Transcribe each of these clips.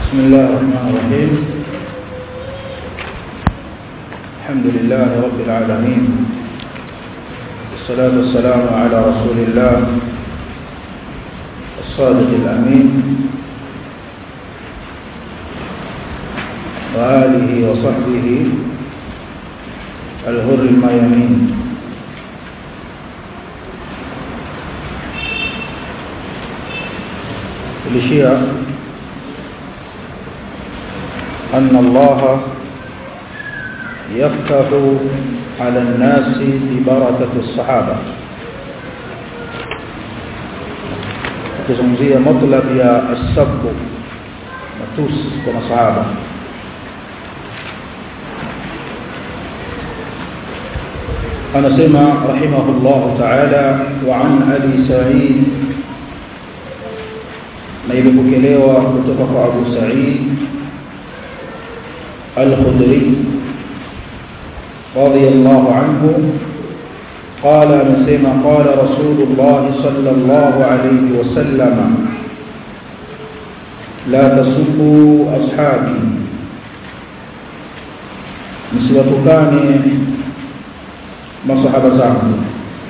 بسم الله الرحمن الرحيم الحمد لله رب العالمين والصلاة والسلام على رسول الله الصادق الأمين وآله وصحبه الغر الميامين الشيعة أن الله يفتح على الناس ببركة الصحابة kizungumzia matlab ya asab matus kwa masahaba anasema rahimahullah ta'ala wa an abi sa'id na ilipokelewa kutoka kwa Abu Sa'id Al-Khudri radiyallahu anhu قال نسمع قال رسول الله صلى الله عليه وسلم لا تسبوا أصحابي msiwatukane masahaba zangu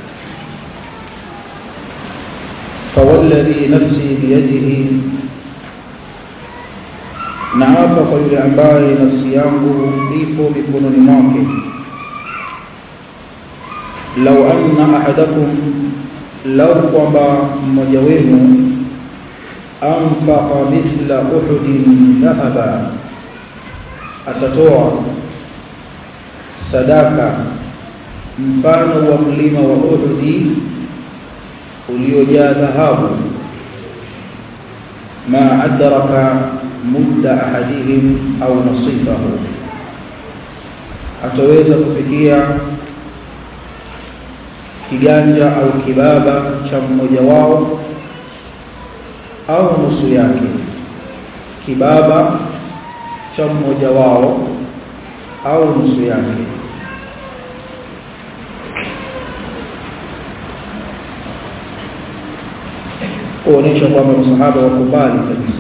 fawalladhi nafsi biyadihi naapa kwa yule ambaye nafsi yangu ipo mikononi mwake lau anna ahadakum lau kwamba mmoja wenu anfaqa mithla uhudin dhahaba atatoa sadaka mfano wa mlima wa Uhudi uliojaa dhahabu ma adraka mudda ahadihim au nasifahu ataweza kufikia kiganja au kibaba cha mmoja wao au nusu yake kibaba cha mmoja wao au nusu yake kuonesha kwamba masahaba wakubali kabisa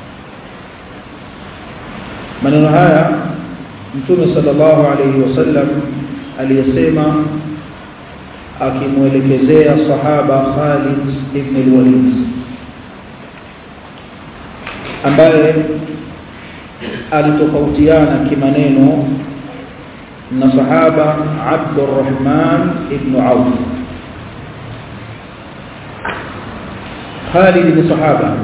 maneno haya mtume sallallahu alayhi wasallam aliyesema akimwelekezea sahaba Khalid ibn al-Walid ambaye alitofautiana kimaneno na sahaba Abdurrahman ibn Auf Khalid ni sahaba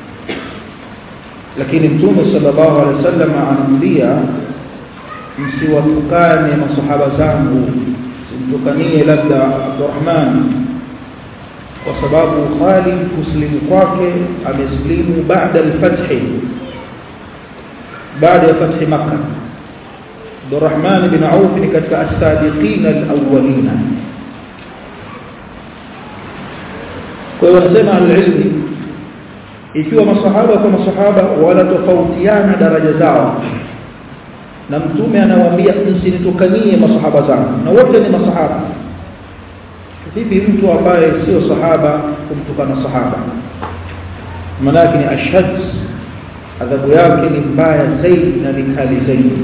lakini mtume sallallahu alaihi wasallam anamwambia msiwatukane masahaba zangu simtukanie labda Abdurrahman kwa sababu Khalid kuslimu kwake ameslimu baada al-fath baada ya fath Makkah Abdurrahman bin Auf ni katika as-sadiqin al-awwalina kwa hiyo wanasema al-ilmi ikiwa masahaba kwa masahaba wanatofautiana daraja zao na mtume anawaambia msinitukanie masahaba zangu na wote ni masahaba vipi mtu ambaye sio sahaba kumtukana sahaba manake ni ashad adhabu yake ni mbaya zaidi na vikali zaidi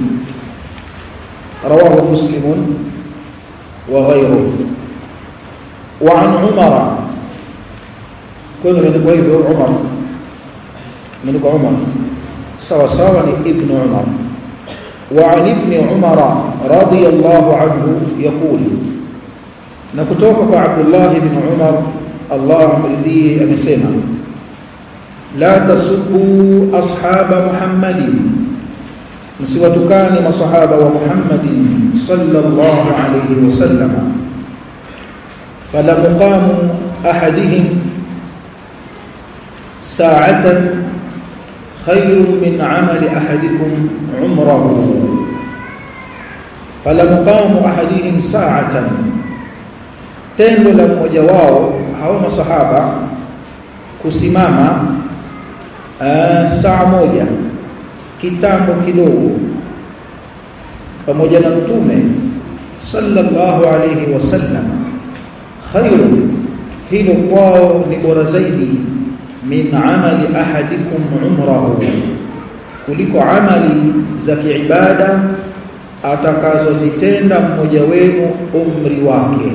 رواه مسلم وغيره وعن عمر كل من غير عمر من عمر سوا سوا ابن عمر وعن ابن عمر رضي الله عنه يقول نكتوك عبد الله بن عمر الله مرضيه أمسنا لا تسبوا أصحاب محمد مسوتكان مصحابة ومحمد صلى الله عليه وسلم فلمقام أحدهم ساعة خير من عمل أحدكم عمره فلمقام أحدهم ساعة tendo la mmoja wao hao masahaba kusimama saa moja kitambo kidogo pamoja na mtume sallallahu alayhi wasallam khairu hilo kwao ni bora zaidi min amali ahadikum umrahu kuliko amali za kiibada atakazozitenda mmoja wenu umri wake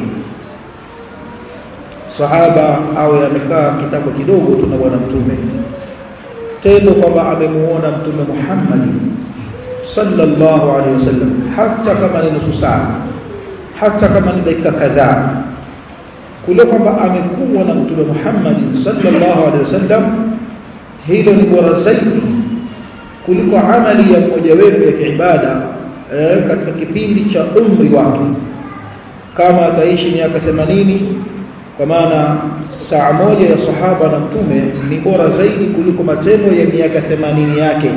sahaba awe amekaa kitako kidogo tu na bwana mtume tendo kwamba amemuona mtume Muhammad sallallahu alaihi wasallam hata kama ni nusu saa hata kama ni dakika kadhaa kule kwamba amekuwa na mtume Muhammad sallallahu alaihi wasallam hilo ni bora zaidi kuliko amali ya mmoja wenu ya kiibada eh, katika kipindi cha umri wake kama ataishi miaka 80 kwa maana saa moja ya sahaba na mtume ni bora zaidi kuliko matendo ya miaka 80 yake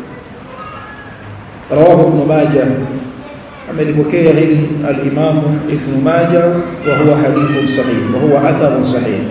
rawahu ibn majah amelipokea hili al-imam ibn majah wa huwa hadithun sahih wa huwa atharun sahih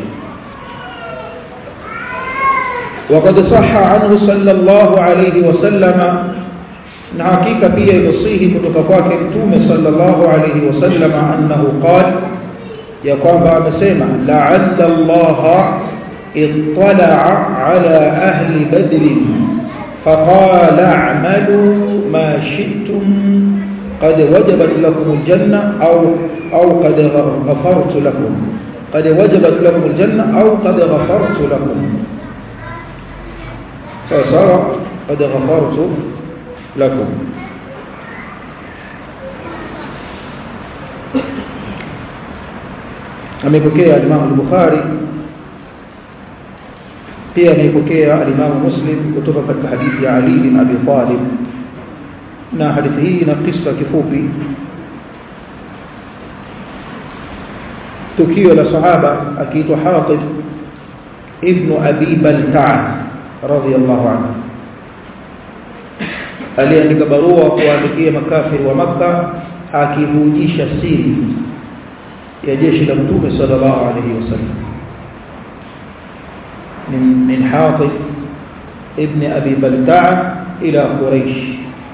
وقد صح عنه صلى الله عليه وسلم na hakika pia imesihi kutoka kwake mtume sallallahu alayhi wasallam annahu qala ya kwamba amesema la'alla Allah ittala'a ala ahli badr faqala a'malu ma shi'tum qad wajabat lakum aljanna aw aw qad ghafartu lakum qad wajabat lakum aljanna aw qad ghafartu lakum sawa qad ghafartu lakum amepokea al-Imam al-Bukhari pia amepokea al-Imam Muslim kutoka katika hadithi ya Ali bin Abi Talib na hadithi hii ina kisa kifupi tukio la sahaba akiitwa Hatib ibn Abi Balta'a radhiyallahu anhu aliandika barua kuwaandikia makafiri wa maka akivujisha siri ya jeshi la mtume sallallahu alayhi wasallam min min Hatib ibn Abi Balta'a ila Quraysh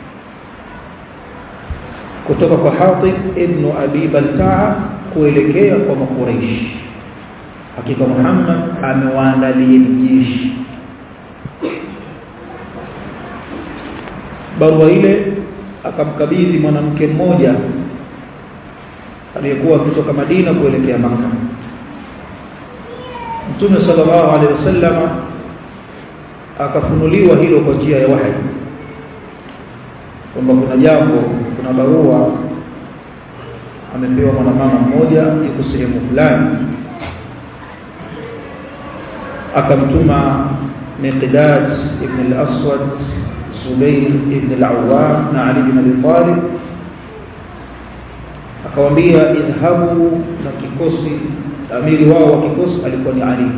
kutoka kwa Hatib ibn Abi Balta'a kuelekea kwa Quraysh hakika Muhammad amewaandalia jeshi barua ile akamkabidhi mwanamke mmoja aliyekuwa kutoka Madina kuelekea Makka Mtume sallallahu alaihi wasallam akafunuliwa hilo kwa njia ya wahi kwamba kuna jambo kuna barua amepewa mwanamama mmoja yuko sehemu fulani akamtuma Miqdad ibn al-Aswad Zubair ibn al-Awwam na Ali ibn Abi Talib akawaambia idhabu na kikosi amiri wao wa kikosi alikuwa ni Ali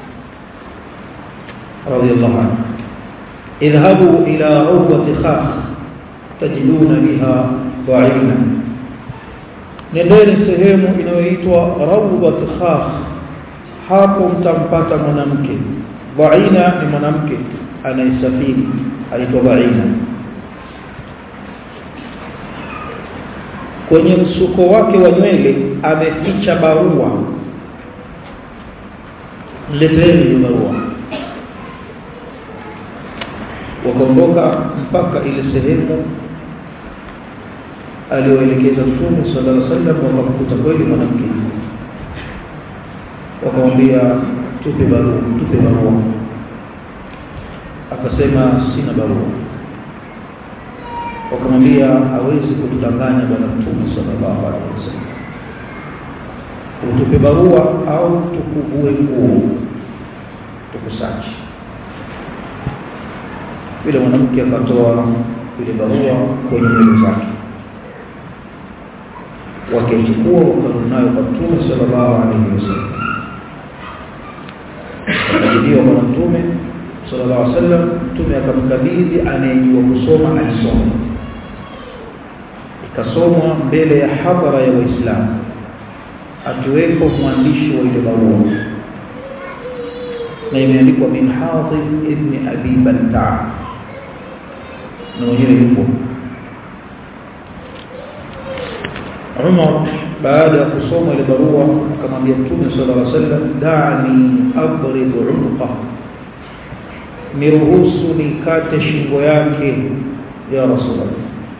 radiyallahu anhu idhabu ila rawdati khakh tajiduna biha dha'ina nendeni sehemu inayoitwa rawdati khakh hapo mtampata mwanamke dha'ina ni mwanamke anayesafiri aitwa dha'ina kwenye msuko wake wa nywele ameficha barua leteni hiyo barua wakaondoka mpaka ile sehemu aliyoelekeza Mtume sallallahu alaihi wasallam wakamkuta kweli mwanamke wakamwambia tupe barua tupe barua akasema sina barua wakamwambia hawezi kutudanganya bwana mtume sallallahu alaihi wasallam utupe barua au tukuvue nguo tukusachi yule mwanamke akatoa ile barua kwenye nywele zake wakaichukua wakarudi nayo kwa mtume sallallahu alaihi wasallam akajibiwa bwana mtume sallallahu alaihi wasallam mtume akamkabidhi anayejua kusoma alisoma ikasomwa mbele ya hadhara ya waislamu akiwepo mwandishi wa ile barua na imeandikwa min Hatib ibn Abi Balta'a na mwenyewe yupo Umar baada ya kusoma ile barua akamwambia Mtume sallallahu alaihi wasallam da'ni adrib 'unqa niruhusu nikate shingo yake ya rasulullah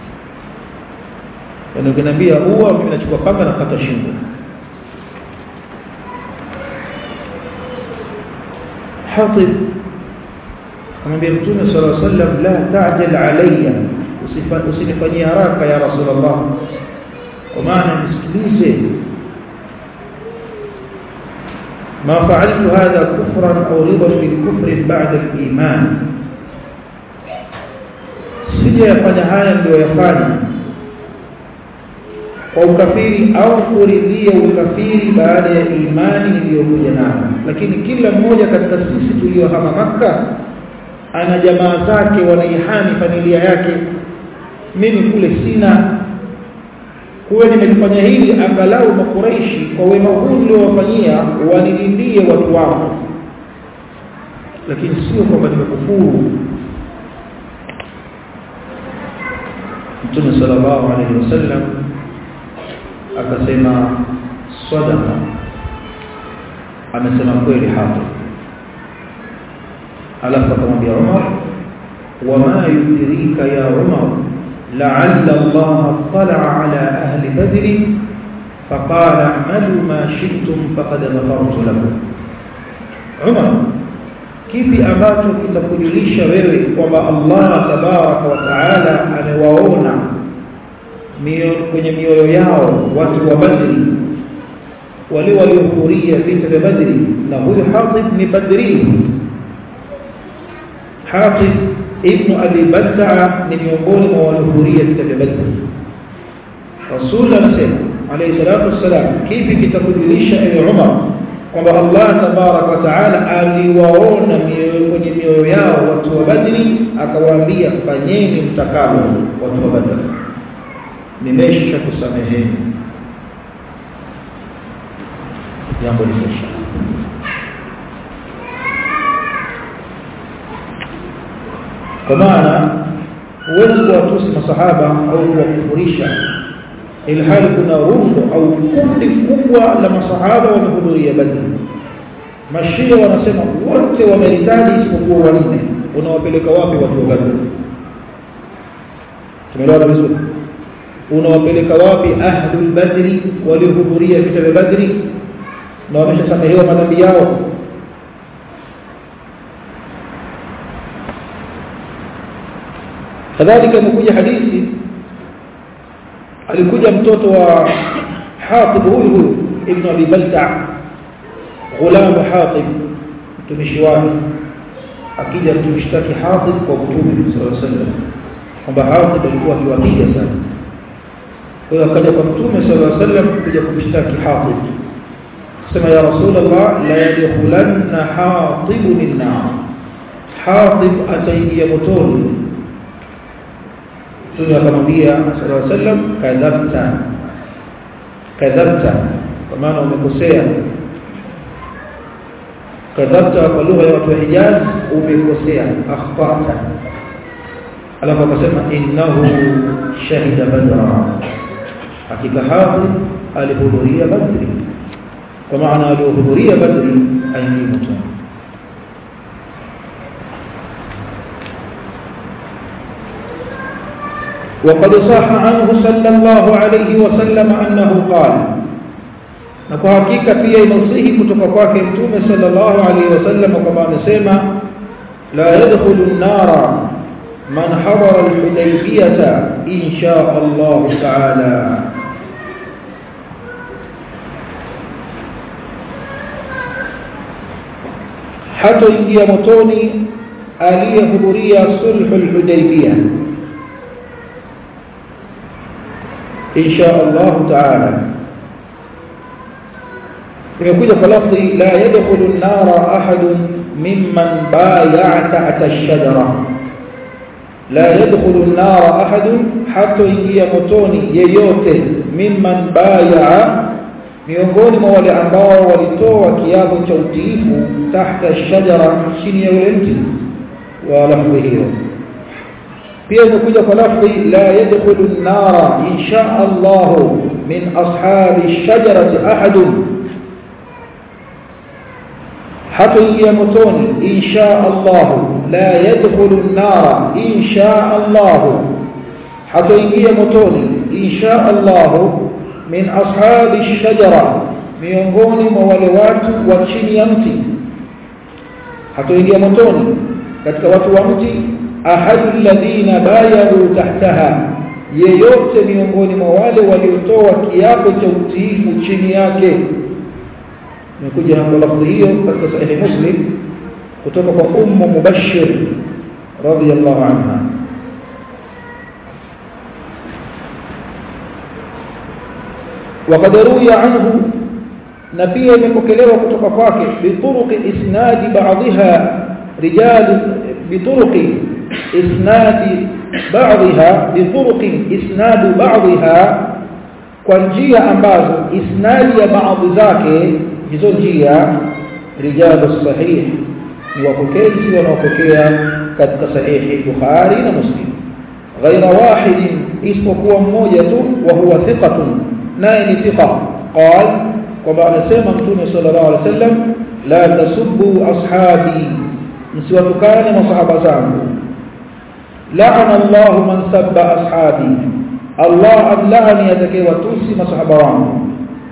yani ukiniambia huwa mimi nachukua panga na kata shingo hatib amwambia mtume sallallahu alaihi wasallam la ta'jal alayya usinifanyie haraka ya rasulullah kwa maana nisikilize ما فعلت هذا كفرا أو رضا بالكفر بعد الإيمان sija yafanya haya ndio yafanya kwa ukafiri au kuridhia ukafiri baada ya imani iliyokuja nayo lakini kila mmoja katika sisi tuliohama maka ana jamaa zake wanaihami familia yake mimi kule sina kuwe nimelifanya hili angalau makuraishi kwa wema huu niliowafanyia wanilindie watu wao lakini sio kwamba nimekufuru Mtume sallallahu alaihi wasallam akasema sadaqa amesema kweli hapo alafu akamwambia Umar wama yudrika ya Umar لعل الله اطلع على أهل بدر فقال اعملوا ما شئتم فقد غفرت لكم عمر kipi ambacho kitakujulisha wewe kwamba Allah tabaraka wa taala amewaona kwenye mioyo yao watu wa Badri wale waliohudhuria vita vya Badri na huyu Hatib ni Badri Hatib ibn Abi Balta'a ni miongoni mwa waliohudhuria vita vya Badr. Rasul anasema alayhi salatu wassalam, kipi kitakujulisha ewe Umar kwamba Allah tabarak wa taala aliwaona kwenye mioyo yao watu wa Badri, akawaambia fanyeni mtakalo watu wa Badr, nimesha kusameheni jambo limesha kwa maana huwezi kuwatusi masahaba au kuwakufurisha ilhali kuna rundo au kundi kubwa la masahaba wamehudhuria Badri. Mashia wanasema wote wameritaji isipokuwa wanne. Unawapeleka wapi watu wa Badri? Tumeelewana vizuri? Unawapeleka wapi ahlul Badri waliohudhuria vita vya Badri na wameshasamehewa madhambi yao? kadhalika imekuja hadithi alikuja mtoto wa Hatib huyu huyu ibn Abi Balta ghulam Hatib mtumishi wake akija kumshtaki Hatib kwa Mtume sallallahu alaihi wasallam kwamba Hatib alikuwa akiwapiga sana kwa hiyo akaja kwa Mtume sallallahu alaihi wasallam kuja kumshtaki Hatib sema ya Rasulullah la yadkhulanna Hatib min nar Hatib ataingia motoni Mtume akamwambia sallallahu alaihi wasallam kadhabta kadhabta kwa maana umekosea kadhabta kwa lugha ya watu wa Hijaz umekosea akhtata alafu akasema innahu shahida badra hakika hapo alihudhuria badri kwa maana alihudhuria badri aingie motoni وقد صح عنه صلى الله عليه وسلم أنه قال na kwa hakika pia inasihi kutoka kwake mtume sallallahu alaihi wasallam kama amesema la yadkhulu an-nara man hadara al-hudaybiyah insha Allah ta'ala hata ingia motoni aliyehudhuria sulhu al-hudaybiyah insha Allah ta'ala imekuja kwa lafzi la yadkhulu an-nara ahadun mimman bay'a tahta ash-shajara la yadkhulu an-nara ahadun hatta ingia motoni yeyote mimman bay'a miongoni mwa wale ambao walitoa kiapo cha utiifu tahta ash-shajara chini ya ule mti wa lafzi hiyo pia imekuja kwa lafzi la yadkhulu an-nara insha Allah min ashabi ash-shajarati ahadun hatoingia motoni insha Allah لا يدخل النار إن شاء الله hatoingia motoni insha Allah min ashabi shajara miongoni mwa wale watu wa chini ya mti hatoingia motoni katika watu wa mti ahadul ladina bayaru tahtaha yeyote miongoni mwa wale waliotoa kiapo cha utiifu chini yake nimekuja na lafzi hiyo katika sahihi muslim kutoka kwa ummu mubashir radiyallahu anha وقد روي عنه نبي يمكلوا kutoka kwake بطرق اسناد بعضها رجال بطرق اسناد بعضها بطرق اسناد بعضها kwa njia ambazo isnadi ya baadhi zake hizo njia rijalu sahih ni wapokezi wanaopokea katika sahihi Bukhari na Muslim ghaira wahid isipokuwa mmoja tu wa huwa thiqatun naye ni thiqa qal kwamba anasema mtume sallallahu alaihi wasallam la tasubbu ashabi msiwatukane masahaba zangu la'ana Allah man sabba ashabi Allah adlani atakayewatusi masahaba wangu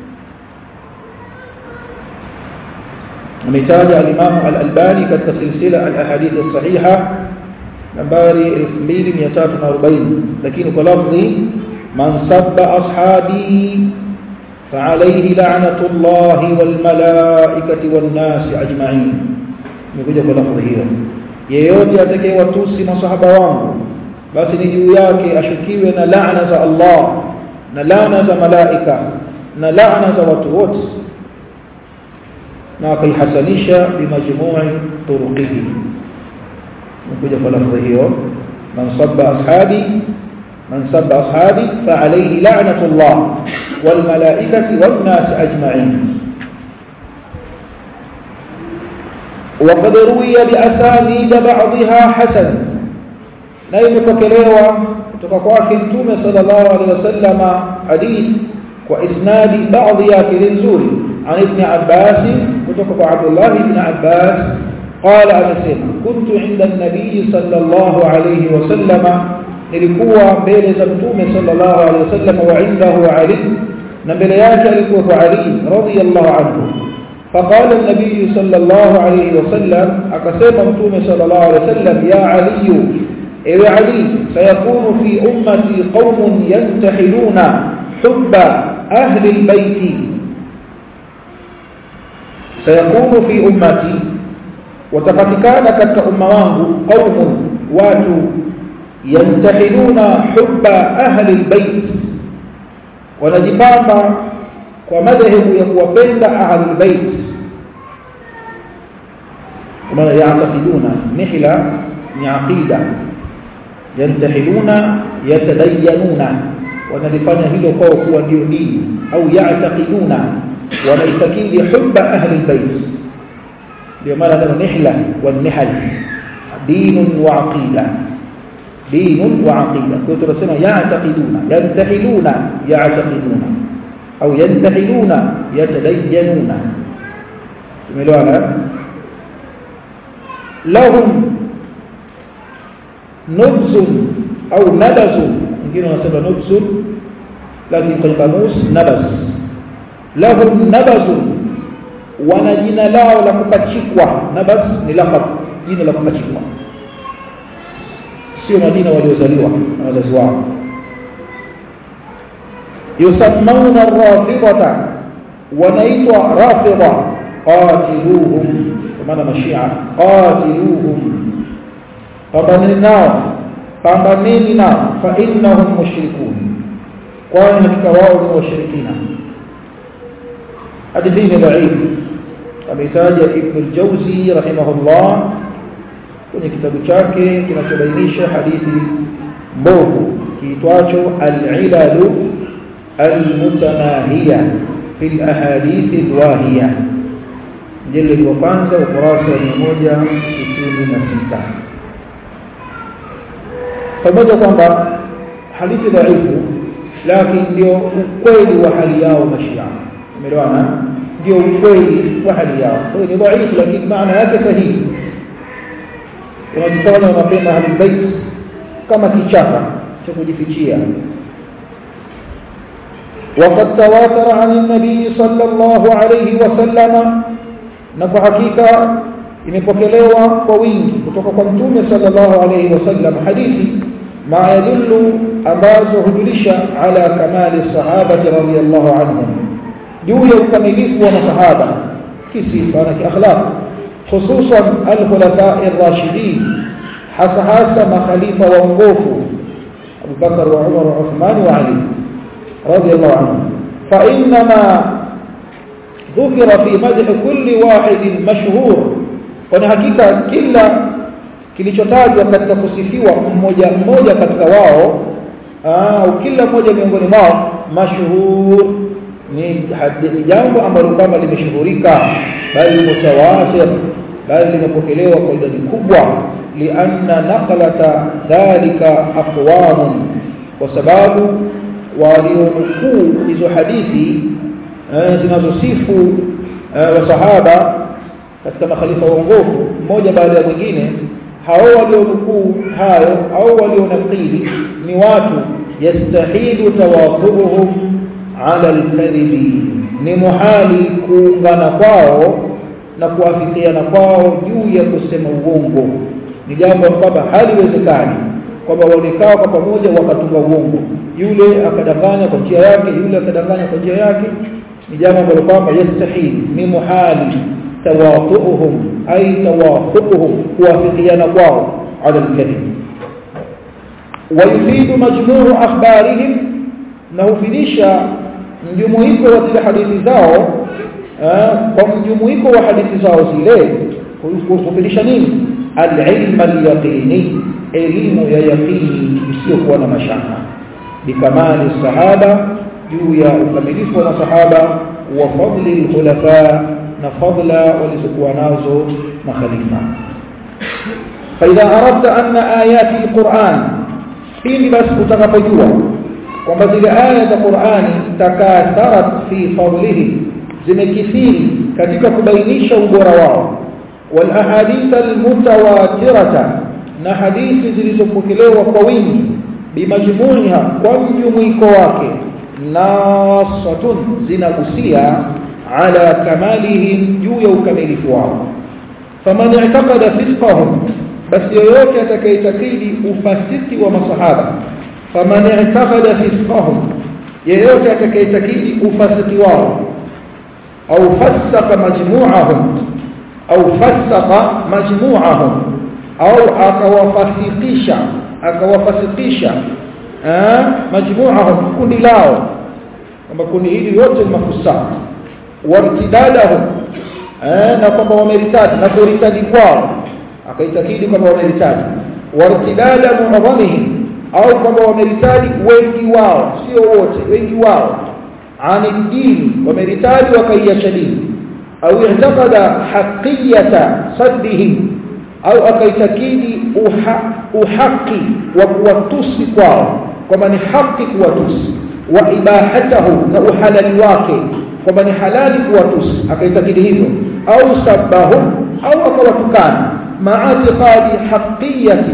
ametaja al-Imam al-Albani katika silsila al-ahadith as-sahiha nambari 2340 lakini kwa lafzi man sabba ashabi فعليه لعنة الله والملائكة والناس أجمعين نقول kwa lafzi hiyo yeyote atakayewatusi masahaba wangu basi ni juu yake ashukiwe na laana za Allah na laana za malaika na laana za watu wote na akaihasanisha bimajmu'i turuqihi نقول kwa lafzi hiyo man sabba ashabi من سب أصحابي فعليه لعنة الله والملائكة والناس أجمعين وقد روي بأسانيد بعضها حسن نايم فكريوا تفقوا كنتم صلى الله عليه وسلم حديث وإسناد بعض ياكل زوري عن ابن عباس وتفقوا عبد الله بن عباس قال أنسيما كنت عند النبي صلى الله عليه وسلم nilikuwa mbele za mtume sallallahu alaihi wasallam wa indahu Ali na mbele yake alikuwa kwa Ali radiyallahu anhu فقال النبي صلى الله عليه وسلم akasema mtume sallallahu alaihi wasallam ya Ali ewe Ali sayakunu fi ummati qaumun yantahiluna hubba ahli albayt sayakunu fi ummati watapatikana katika umma wangu qaumun watu yantahiluna hubba ahli albayt wanajipamba kwa madhehebu ya kuwapenda ahli albayt kama yaatakiduna mihla ni aqida yantahiluna yatadayyanuna wanalifanya hilo kwao kuwa ndio dini au yaatakiduna wanaitakidi hubba ahli albayt ndio maana neno mihla wal nihal dinun wa aqida دين وعقيدة كنت بسمع يعتقدون ينتحلون يعتقدون أو ينتحلون يتدينون تملوانا لهم نبز أو نبز يمكن أن نسمى نبز لكن في القاموس نبز لهم نبز ونجين lao la kupachikwa nabaz ni laqab jina la kupachikwa sio Madina waliozaliwa na wazazi wao yusammauna rafidata wanaitwa rafida qatiluhum kwa maana mashia qatiluhum pambaneni nao pambaneni nao fa innahum mushrikun kwani hakika wao ni washirikina hadithi ni dhaifu ametaja ibn al-jawzi rahimahullah kwenye kitabu chake kinachobainisha hadithi mbovu kiitwacho al-ilalu al-mutanahiya fi al-ahadith al-wahiya jildi wa kwanza ukurasa wa 166 pamoja kwamba hadithi dhaifu lakini ndio ukweli wa hali yao mashia umeelewana ndio ukweli wa hali yao kwa hiyo ni dhaifu lakini maana yake sahihi unajifanya unapenda ahlul bait kama kichaka cha kujifichia وقد تواتر عن النبي صلى الله عليه وسلم na kwa hakika imepokelewa kwa wingi kutoka kwa mtume sallallahu alayhi wasallam hadithi ma yadullu ambazo hujulisha ala kamali sahabati radhiyallahu anhum juu ya ukamilifu wa masahaba kisifa na kiakhlaq hususan al-khulafa ar-rashidin hasa hasa makhalifa waongofu Abu Bakar wa Umar wa Uthman wa Ali radhiyallahu anhum fa inma ذكر في مدح كل واحد مشهور kwa hakika kila kilichotajwa katika kusifiwa mmoja mmoja katika wao au kila mmoja miongoni mwao mashhur ni hadithi jambo ambalo kama limeshuhurika bali mutawatir bali limepokelewa kwa idadi kubwa lianna naqlata dhalika aqwamun kwa sababu walionukuu hizo hadithi zinazosifu wasahaba katika makhalifa waongofu mmoja baada ya mwingine hao walionukuu hayo au walionakili ni watu yastahilu tawafuhum ala alkadhibi ni muhali kuungana kwao na kuafikiana kwao juu ya kusema uongo ni jambo kwamba haliwezekani kwamba waonekao kwa pamoja wakatunga uongo yule akadanganya kwa njia yake yule akadanganya kwa njia yake ni jambo ambalo kwamba yastahili ni muhali tawafuhum ay tawafuhum kuwafikiana kwao ala alkadhib ويفيد مجموع أخبارهم na hufidisha mjumuiko wa zile hadithi zao kwa mjumuiko wa hadithi zao zile hufidisha nini al-ilm al-yaqini elimu ya yaqini isiyokuwa na mashaka bikamali sahaba juu ya ukamilifu wa masahaba wa fadli al-khulafa na fadla walizokuwa nazo makhalifa فإذا أردت أن آيات القرآن pindi basi utakapojua kwamba zile aya za Qur'ani takatharat fi fadlihi zimekithiri katika kubainisha ubora wao wal ahadith al mutawatirata na hadithi zilizopokelewa kwa wingi bimajmuiha kwa mjumuiko wake nasatun zinagusia ala kamalihim juu ya ukamilifu wao faman i'taqada fisqahum basi yoyote atakayetakidi ufasiki wa masahaba faman i'taqada fisqahum yeyote atakayetakidi ufasiki wao au fasaka majmu'ahum au fasaka majmu'ahum au akawafasikisha akawafasikisha eh majmu'ahum kundi lao kwamba kundi hili lote ni mafusaka wartidadahum eh na kwamba wameritadi na kuritadi kwao akaitakidi kwamba wameritadi wartidada muadhamihim au kwamba wameritadi wengi wao sio wote wengi wao ani dini wameritadi wakaiacha dini au i'taqada haqiyata saddihim au akaitakidi uha, uhaki wa kuwatusi kwao kwamba ni haki kuwatusi wa ibahatahu na uhalali wake kwamba ni halali kuwatusi akaitakidi hivyo au sabahum au akawatukana maatiqadi haqiyati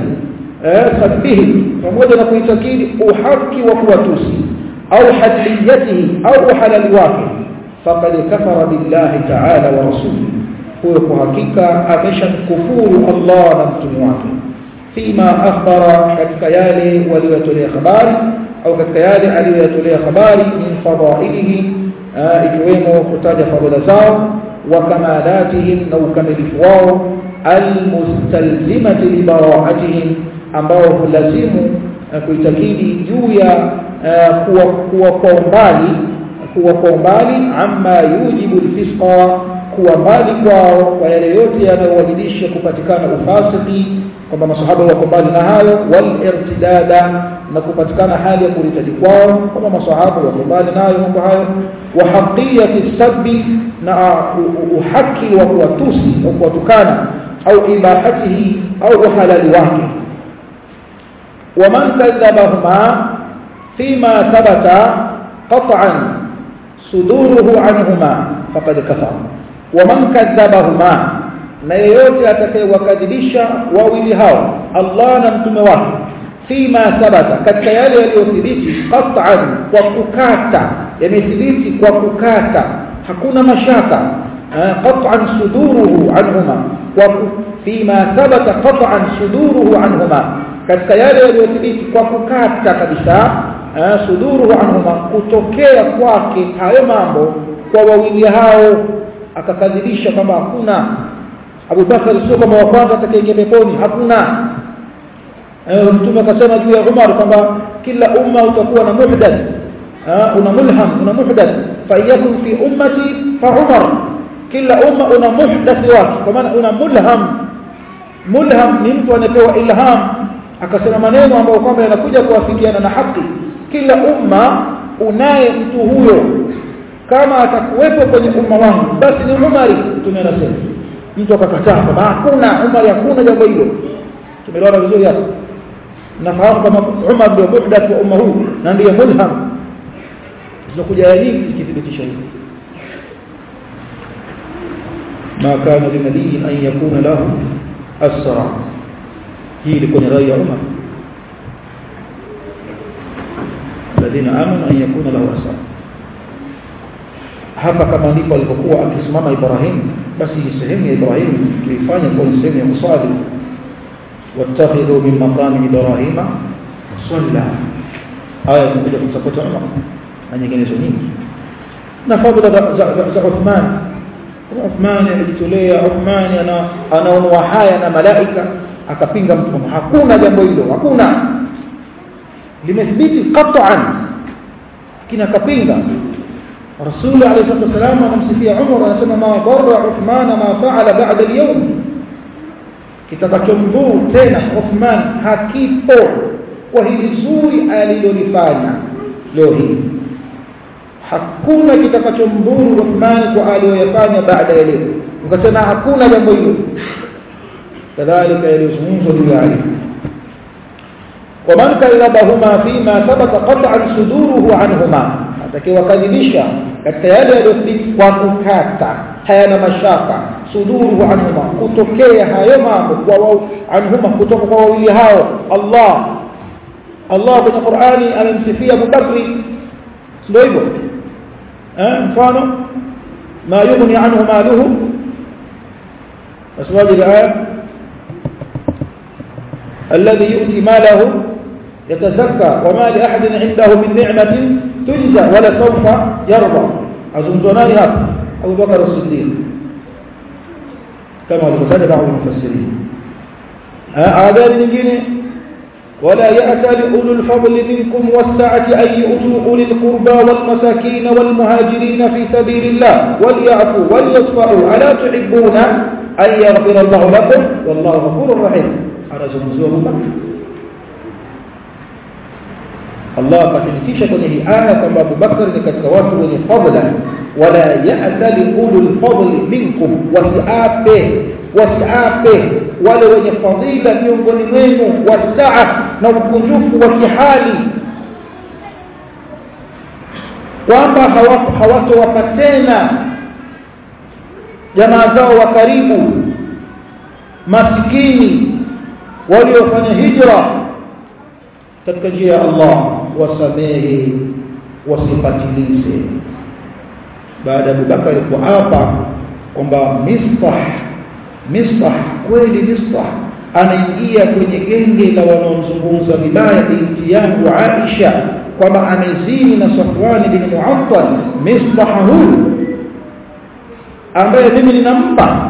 sabihi pamoja na kuitakidi uhaki wa kuwatusi au hadliyatihi au uhalali wake faqad kafara billahi ta'ala wa rasulihi huyo kwa hakika ameshamkufuru Allah na mtume wake fima akhbara katika yale waliyotolea habari au katika yale aliyoyatolea habari min fadailihi ikiwemo kutaja fadhila zao wa kamalatihim na ukamilifu wao almustalzimati libaraatihim ambao hulazimu kuitakidi juu ya kuwa kuwa kwa umbali kuwa kwa umbali amma yujibu alfisqa kuwa mbali kwao kwa yale yote yanayowajibisha kupatikana ufasiki kwamba masahaba wako mbali na hayo wal irtidada na kupatikana hali ya kuritadi kwao kwamba masahaba wako mbali nayo mambo hayo wa haqiyati sabbi na uhaki wa kuwatusi au kuwatukana au ibahatihi au uhalali wake ومن كذبهما فيما ثبت قطعا صدوره عنهما فقد كفر ومن كذبهما na yeyote atakayewakadhibisha wawili hao Allah na mtume wake fima thabata katika yale yaliyothibiti qat'an kwa kukata yamethibiti kwa kukata hakuna mashaka qat'an suduruhu anhuma wa fima thabata qat'an suduruhu anhuma katika yale yaliyothibiti kwa kukata kabisa suduruhu anhuma kutokea kwake hayo mambo kwa wawili hao akakadhibisha kwamba hakuna Abu Bakar sio kama wa kwanza atakayeingia peponi hakuna eh mtume akasema juu ya Umar kwamba kila umma utakuwa na muhdath una mulham una muhdath fa yakun fi ummati fa Umar kila umma una muhdath wake kwa maana una mulham mulham ni mtu anapewa ilham akasema maneno ambayo kwamba yanakuja kuafikiana na haki kila umma unaye mtu huyo kama atakuwepo kwenye umma wangu basi ni Umari mtume anasema mtu akakataa kwamba hakuna Umar hakuna jambo hilo tumeelewana vizuri hapo nafahamu kama Umar ndio muhdath wa umma huu na ndiye mulham zinakuja aya nyingi zikithibitisha hili ma kana linabii an yakuna lahu asra hii ilikuwa ni rai ya Umar الذين امنوا ان يكون له اسرى hapa kama ndipo alipokuwa akisimama Ibrahim basi sehemu ya Ibrahim tuifanye kwa sehemu ya kusali wattakhidhu min maqami Ibrahima salla aya zinakuja kumsapota Umar na nyinginezo nyingi na fadhila za Uthman Uthman alijitolea Uthman ana anaonwa haya na malaika akapinga mtume hakuna jambo hilo hakuna limethibiti qat'an kina kapinga رسول عليه الصلاه والسلام anamsifia Umar anasema ma darra Uthman ma fa'ala ba'da al-yawm kitakachomdhuru tena Uthman hakipo kwa hili zuri alilolifanya leo hii hakuna kitakachomdhuru Uthman kwa aliyoyafanya baada ya leo ukasema hakuna jambo hilo kadhalika yalizungumzwa juu ya Ali ومن كذبهما فيما ثبت قطعا صدوره عنهما atakayewadhilisha katika yale yaliyothibiti kwa kukata hayana mashaka suduruhu anhuma kutokea hayo mambo kwa wao anhuma kutoka kwa wawili hao Allah Allah kwenye Qur'ani amemsifia Abu Bakri ndio hivyo eh mfano ma yughni anhu maluhu aswaji al-aya الذي يؤتي ماله يتزكى وما لأحد عنده من نعمة تجزى ولا سوف يرضى أظنتناني هذا أبو بكر الصديق كما ذكر بعض المفسرين آذان نجيني ولا يأتى لأولو الفضل منكم والسعة أن يؤتوا أولي القربى والمساكين والمهاجرين في سبيل الله وليعفوا وليصفحوا ألا تحبون أن يغفر الله لكم والله غفور رحيم أنا زمزور أبو بكر Allah akathibitisha kwenye hii aya kwamba Abu Bakar ni katika watu wenye fadhila wala ya'tali ulul fadli minkum wasiape wasiape wale wenye fadhila miongoni mwenu wasaa na ukunjufu wa kihali kwamba hawatowapa tena jamaa zao wa karibu masikini waliofanya hijra katika njia ya Allah wasamehe wasipatilize baada ya Abubakar kuapa kwamba Mistah Mistah kweli Mistah anaingia kwenye genge la wanaomzungumza vibaya binti yangu Aisha kwamba amezini na Safwan bin Mu'attal Mistah huyu ambaye mimi ninampa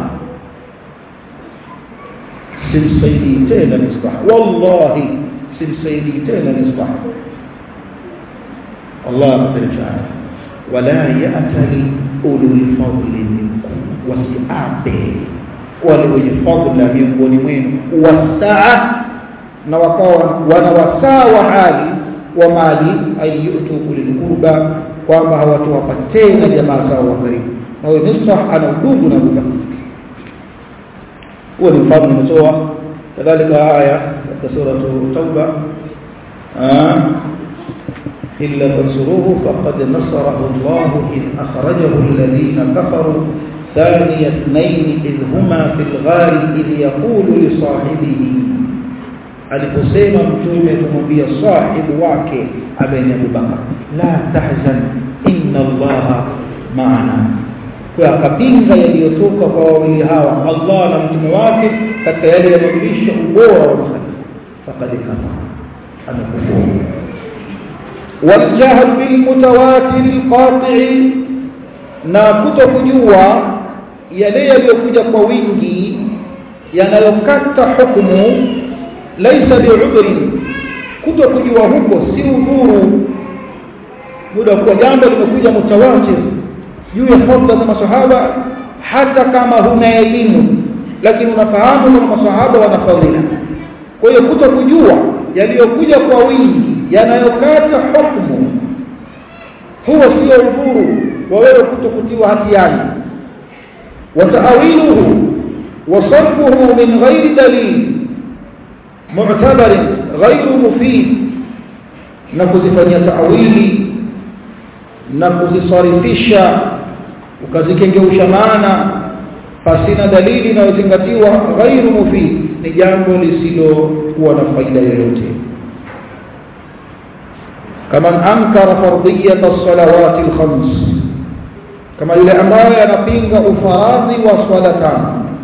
simsaidii tena Mistah wallahi simsaidii tena Mistah Allah atarjaa wala ya'tali ulul fadli minkum wasi'abe wale wenye fadla miongoni mwenu wasaa na wakawa wana wasaa wa hali wa mali ayutu ulil qurba kwamba hawatowapa tena jamaa zao wa karibu na huyo Mistah ana udugu na Abu huo ni mfano nimetoa kadhalika aya katika sura tauba إلا تنصروه فقد نصره الله إذ أخرجه الذين كفروا ثاني اثنين إذ هما في الغار إذ يقول لصاحبه aliposema mtume kumwambia sahibu wake ambaye ni Abubakar la tahzan inna allaha maana kwa akapinga yaliyotoka kwa wawili hawa Allah na mtume wake katika yale yanayodhihirisha ubora wa mkhalifa faqad kafara amekufuru والجهل بالمتواتر القاطع na kutokujua yale yaliyokuja kwa wingi yanayokata hukumu laisa bi'udhri kutokujua huko si udhuru muda kwa jambo limekuja mutawatir juu ya fadhila za masahaba hata kama huna elimu lakini unafahamu kwamba masahaba wana fadhila kwa hiyo kutokujua yaliyokuja kwa wingi yanayokata hukumu huwa sio udhuru wa wewe kutokutiwa hatiani wataawiluhu wasarfuhu min ghairi dalil mu'tabar ghairu mufid na kuzifanyia taawili na kuzisarifisha ukazikengeuisha maana pasina dalili inayozingatiwa ghairu mufid ni jambo lisilokuwa na faida yoyote كمن أنكر فرضية الصلوات الخمس كما يلي أمبايا ينبينغ أفراض وصلتان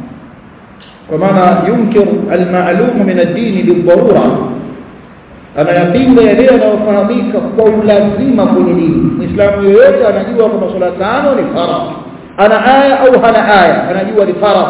ومعنى ينكر المعلوم من الدين بالضرورة أنا يبينغ يلي وفرضيك قول لازمة كل دين إسلام يويت أنا جوا كما صلتان لفرض أنا آية أو هنا آية أنا جوا لفرض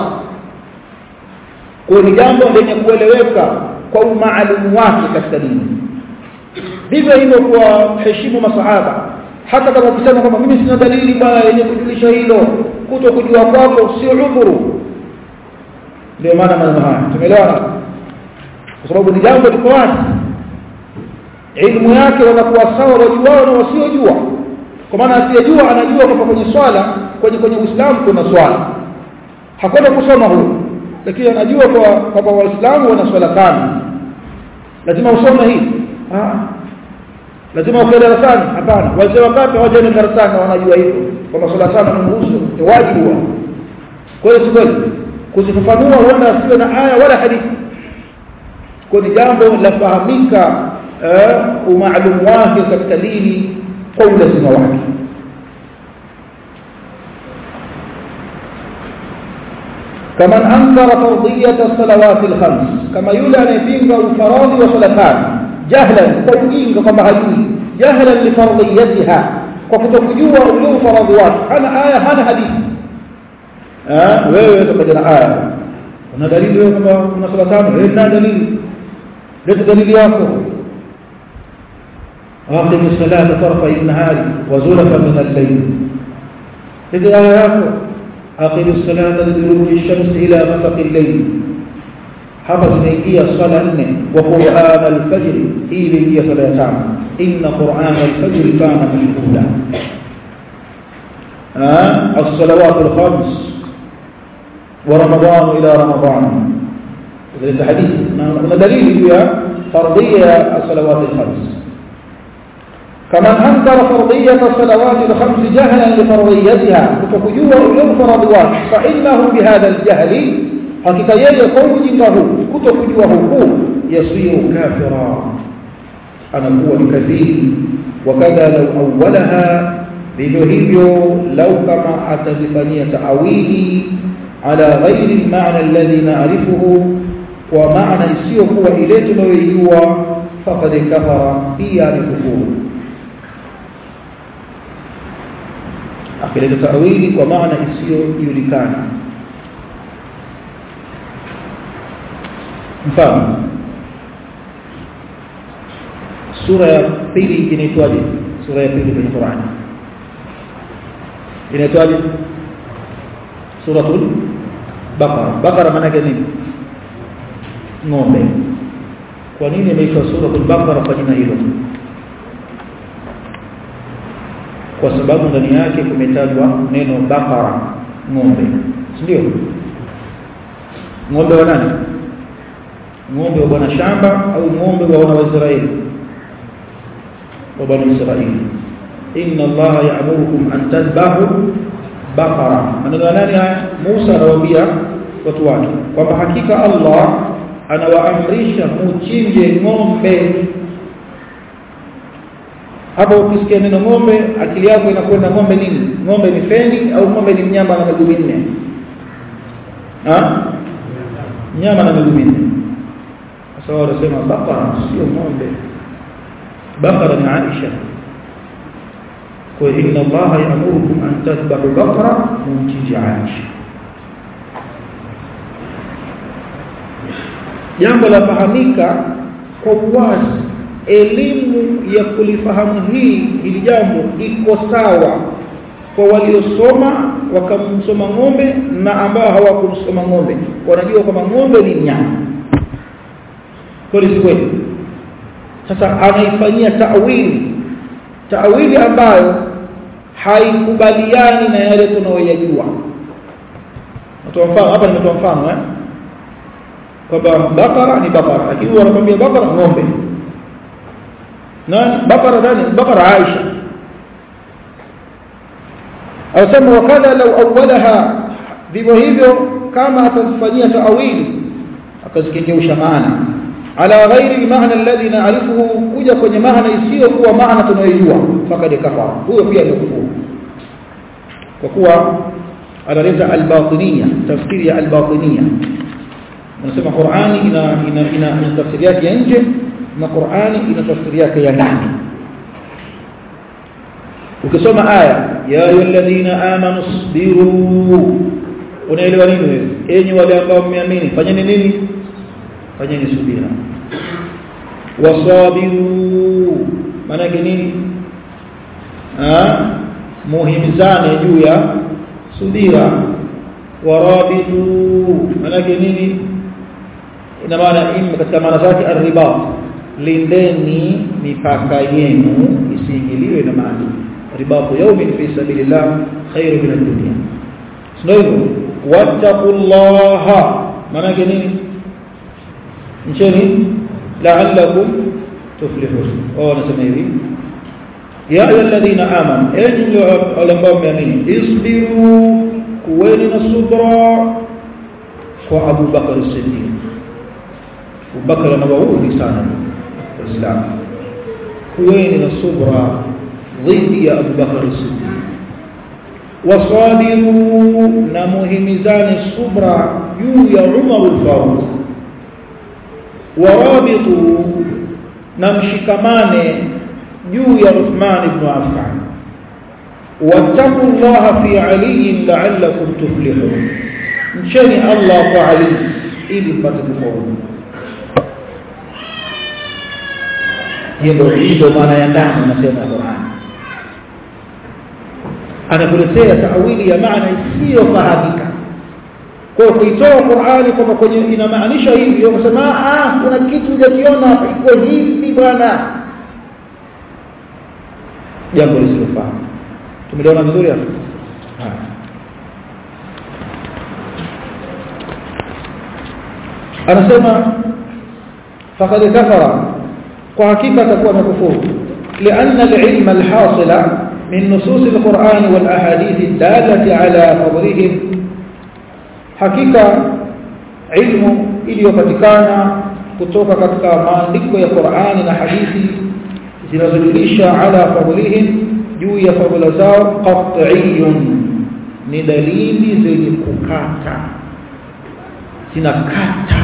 kwa jambo lenye kueleweka kwa umaalumu wake katika dini vivyo hivyo kuwaheshimu masahaba hata kama ukisema kwamba mimi sina dalili bwana yenye kujulisha hilo kuto kujua kwako sio udhuru ndio maana maneno haya tumeelewana kwa sababu ni jambo liko wazi ilmu yake wanakuwa sawa wajuao na wasiojua kwa maana asiyejua anajua kwamba kwenye swala kwenye kwenye Uislamu kuna swala hakuna kusoma huyo lakini anajua kwa kwamba waislamu wana swala tano lazima usome hii ah lazima ukae darasani hapana wazee wakati hawajaenda darasani wanajua hivyo kwamba swala tano ni nguzo ni wajibu wao kwa hiyo kweli kuzifafanua huenda asiwe na aya wala hadithi kwa ni jambo la fahamika umaalumu wake katika dini kwa ulazima wake كمن أنكر فرضية الصلوات الخمس كما يولى نبينك الفراض وصلتان جهلا توجينك كما هدوي جهلا لفرضيتها وكتوكجوا أولو فرضوات أنا آية أنا حديث آه wewe tukajana aya una dalili wewe kwamba kuna sala tano wewe na dalili leta dalili yako aqim as-salata tarfa an-nahari wa zulafa min al-layl leta aya yako أقم الصلاة لدلوك الشمس إلى غسق الليل حفظ نيدية صلاة وقرآن الفجر إلى هي صلاة إن قرآن الفجر كان مشهودا آه الصلوات الخمس ورمضان إلى رمضان هذا الحديث ما دليل هي فرضية الصلوات الخمس كمن أنكر فرضية الصلوات الخمس جهلا لفرضيتها فكجوا إلى فرضوات فإنه بهذا الجهل حقيقة يقول له كتكجوه يصير كافرا أنا هو بكثير وكذا لو أولها vivyo hivyo lau kama atazifanyia taawili ala ghairi almaana alladhi na'rifuhu wa maana isiyokuwa ile tunayoijua faqad kafara pia ni kufuru akileta tawili kwa maana isiyojulikana mfano sura ya pili inaitwaje sura ya pili kwenye Qur'an inaitwaje suratul baqara baqara maana yake nini ng'ombe kwa nini imeitwa suratul baqara kwa jina hilo kwa sababu ndani yake kumetajwa neno bakara ng'ombe ndio ng'ombe wa nani ng'ombe wa bwana shamba au ng'ombe wa wana wa Israeli wa bani Israeli inna Allah ya'murukum an tadhbahu baqara maneno ya nani haya Musa anawaambia watu wake kwamba hakika Allah anawaamrisha muchinje ng'ombe hapo ukisikia neno ng'ombe akili yako inakwenda ng'ombe nini ng'ombe ni feni au ng'ombe ni mnyama na miguu minne ah mnyama na miguu minne sasa wanasema baqara sio ng'ombe baqara ni Aisha kwa inna Allah ya'murukum an tadhbahu baqara mumchinje Aisha jambo la fahamika kwa uwazi elimu ya kulifahamu hii hili jambo iko sawa kwa waliosoma wakamsoma ng'ombe na ambao hawakumsoma ng'ombe wanajua kwamba ng'ombe ni mnyama kweli si kweli sasa anaifanyia ta'wili ta'wili ambayo haikubaliani na yale tunayoyajua natoa mfano hapa nimetoa mfano eh kwamba bakara ni bakara lakini wanakwambia bakara ng'ombe nani bakara nani bakara Aisha asema wakadha law awwalaha vivyo hivyo kama atafanyia taawili akazikengeusha maana ala ghairi maana alladhi na'rifuhu kuja kwenye maana isiyo kuwa maana tunayojua fakad kafara huyo pia ni kufuru kwa kuwa analeta al-batiniya tafsiri ya al-batiniya unasema Qur'ani ina ina ina, ina tafsiri yake ya nje na Qur'ani ina tafsiri yake ya ndani ukisoma aya ya ayyuhalladhina amanu sabiru unaelewa nini wewe enyi wale ambao mmeamini fanyeni nini fanyeni subira wasabiru maana yake nini ah muhimizane juu ya subira warabitu maana yake nini ina maana im katika maana zake arribat lindeni mipaka yenu isiingiliwe na maadui ribatu yawmin fi sabilillah khairu min ad-dunya sio hivyo wattaqullaha maana yake nini ncheni la'allakum tuflihun wao wanasema hivi ya ayyuhalladhina amanu enyi wale ambao mmeamini isbiru kuweni na subra kwa Abu Bakar as-Siddiq Abu Bakar anawaudhi sana waislamu kuweni na subra dhidi ya Abu Bakar as-Siddiq wasabiru na muhimizane subra juu ya Umar al-Faruq warabitu na mshikamane juu ya Uthman ibn Affan wattaqullaha fi Ali la'allakum tuflihun mcheni Allah kwa Ali ili mpate kufaulu hiyo ndio ndio maana ya ndani nasema Qur'an anakuletea taawili ya maana isiyofahamika kwa kuitoa Qur'ani kwamba kwenye inamaanisha hivi unasema ah kuna kitu hujakiona iko hivi bwana jambo lisilofahamu tumeliona vizuri hapo anasema faqad kafara kwa hakika atakuwa amekufuru لأن العلم الحاصل من نصوص القرآن والأحاديث الدالة على فضلهم حقيقة علم iliyopatikana kutoka katika maandiko ya Qur'ani na hadithi zinazojulisha ala fadlihim juu ya fadhila zao qat'iyun ni dalili zenye kukata zinakata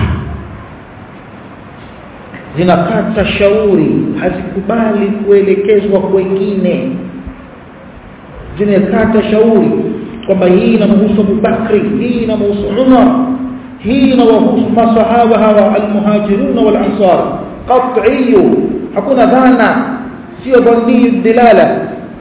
zinakata shauri hazikubali kuelekezwa kwengine zinakata shauri kwamba hii inamhusu Abu Bakri hii inamhusu Umar hii inawahusu masahaba hawa almuhajirun wal ansar qat'iyyu hakuna dhana sio dhani dilala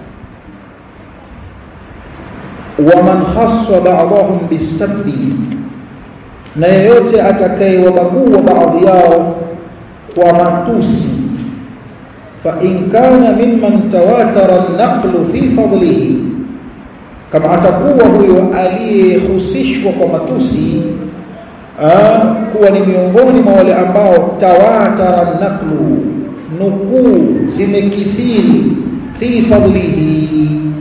ومن خص بعضهم بالسب na yeyote atakayewabagua baadhi yao kwa matusi fa in kana mimman tawatara an-naqlu fi fadlihi kama atakuwa huyo aliyehusishwa kwa matusi kuwa ni miongoni mwa wale ambao tawatara an-naqlu nukuu zimekithiri fi fadlihi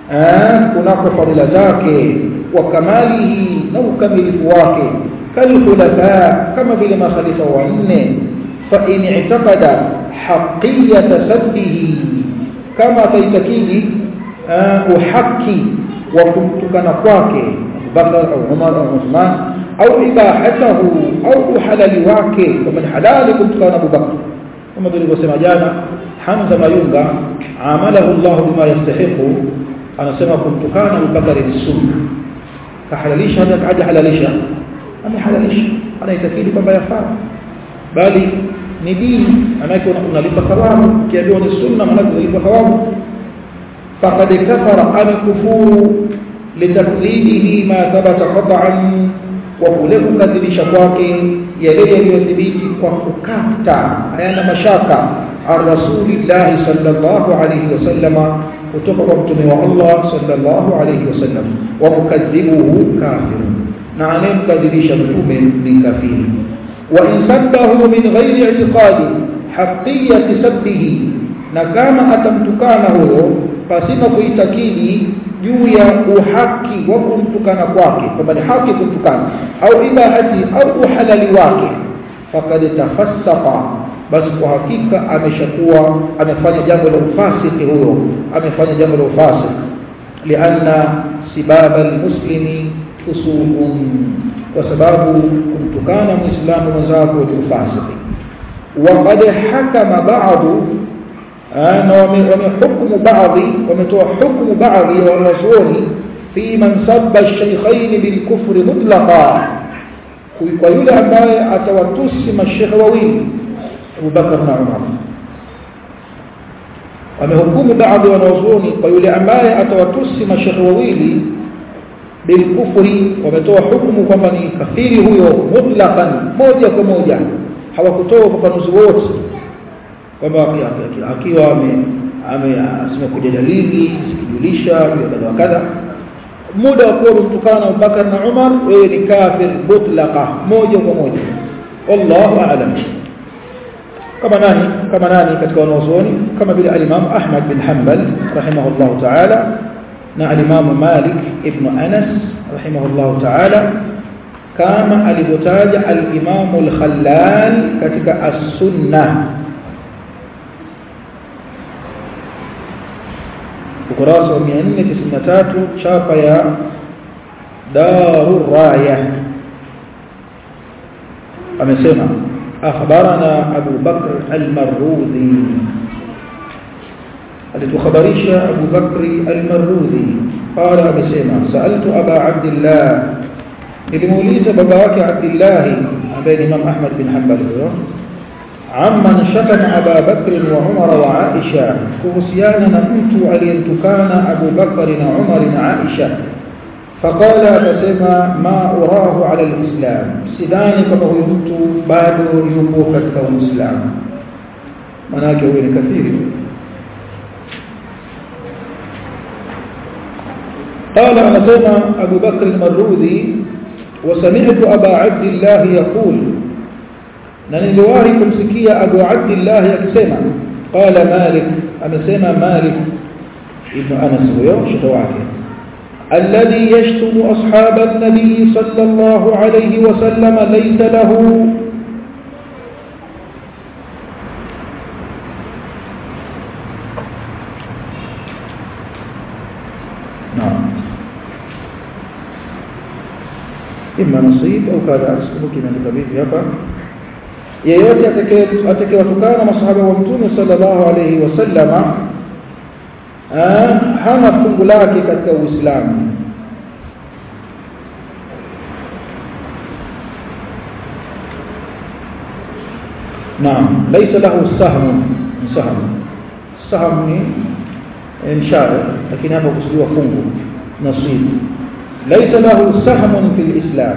kunako fadhila zake wa kamalihi na ukamilifu wake kalkhulafa kama vile makhalifa wanne fa in i'taqada haqqiyata saddihi kama ataitakidi uhaki wa kumtukana kwake Abubakar au Umar au Uthman au ibahatahu au uhalali wake kama ni halali kumtukana Abubakar kama tulivyosema jana Hamza Mayunga amalahu Allah bima yastahiqu anasema kumtukana Abubakar ni sunna kahalalisha hata haja halalisha amehalalisha anaitakidi kwamba yafaa bali ni dini manake unalipa thawabu kiambiwa ni sunna manake unalipa thawabu faqad kafara amekufuru litaklidihi ma thabata qat'an wa kule kukadhibisha kwake yale yaliyothibiti kwa kukata hayana mashaka an rasulillahi sallallahu alayhi wasallam kutoka kwa mtume wa Allah sallallahu alayhi wasallam wa mukadhibuhu kafir na anayemkadhibisha mtume ni kafiri wa in sabbahu min ghairi i'tiqadi haqqiyati sabbihi na kama atamtukana huyo pasina kuitakidi juu ya uhaki wa kumtukana kwake kwamba ni haki kumtukana au ibahati au uhalali wake faqad tafassaqa basi kwa hakika ameshakuwa amefanya jambo la ufasiki huyo amefanya jambo la ufasiki lianna sibaba almuslimi fusuqun kwa sababu kumtukana muislamu mwenzako ni ufasiki وقد حكم بعض na wamehukumu baadhi wametoa hukumu baadhi ya wanazuoni fi man sabba shaykhain bil kufri mutlaqa kwa yule ambaye atawatusi mashekhe wawili Abu Bakar na Umar wamehukumu baadhi ya wanazuoni kwa yule ambaye atawatusi mashekhe wawili bil kufri wametoa hukumu kwamba ni kafiri huyo mutlaqan moja kwa moja hawakutoa ufafanuzi wote kwamba akiwa amekuja dalili sikijulisha kadha wa kadha muda wa kuwa mtukana Abubakar na Umar wewe ni kafir mutlaqa moja kwa moja wallahu a'lam kama nani kama nani katika wanazuoni kama vile al-Imam Ahmad bin Hanbal rahimahullah ta'ala na al-Imam Malik ibn Anas rahimahullah ta'ala kama alivyotaja al-Imam al-Khallal katika as-Sunnah ukurasa wa 493 chapa ya Darur Raya amesema akhbarana Abu Bakr al-Marruzi alituhabarisha Abu Bakr al-Marruzi qala amesema sa'altu Aba Abdullah nilimuuliza baba yake Abdullah ambaye ni Imam Ahmad bin Hanbal huyo عمن شتم أبا بكر وعمر وعائشة كهسيانا نمت ألينتكان أبو بكر وعمر وعائشة فقال فسما ما أراه على الإسلام سداني كما يمت بعد يبوك الإسلام مناك وين كثير قال أنا سمع أبو بكر المروذي وسمعت أبا عبد الله يقول na niliwahi kumsikia Abu Abdullah akisema qala Malik amesema Malik ibn Anas huyo shekhi wake alladhi yashtumu ashab an-nabi sallallahu alayhi wa sallam laysa lahu إما نصيب أو كذا أسكنك من الكبير hapa yeyote atakayewatukana masahaba wa mtume sallallahu alayhi wasallama hana fungu lake katika Uislamu naam laysa lahu sahmu sahmu sahmu ni mshare lakini hapa kusudiwa fungu nasib laysa lahu sahmun fil islam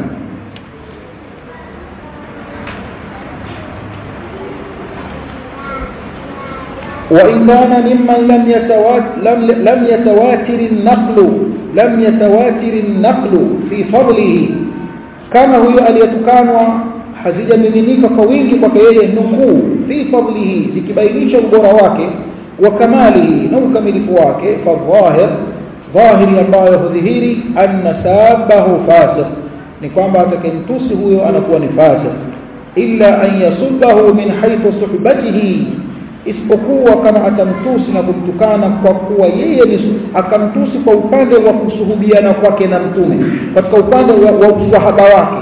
وإن كان ممن لم يتواتر لم, لم يتواتر النقل لم يتواتر النقل في فضله كما هو aliyetukanwa hazijamiminika kwa wingi kwake yeye nukuu fi fadlihi zikibainisha ubora wake wa kamalihi na ukamilifu wake fadhahir dhahiri ambayo hudhihiri anna sabahu fasiq ni kwamba atakayemtusi huyo anakuwa ni fasiq illa an yasubbahu min haythu suhbatihi isipokuwa kama atamtusi na kumtukana kwa kuwa yeye ni akamtusi kwa upande wa kusuhubiana kwake na mtume katika upande wa, wa usahaba wake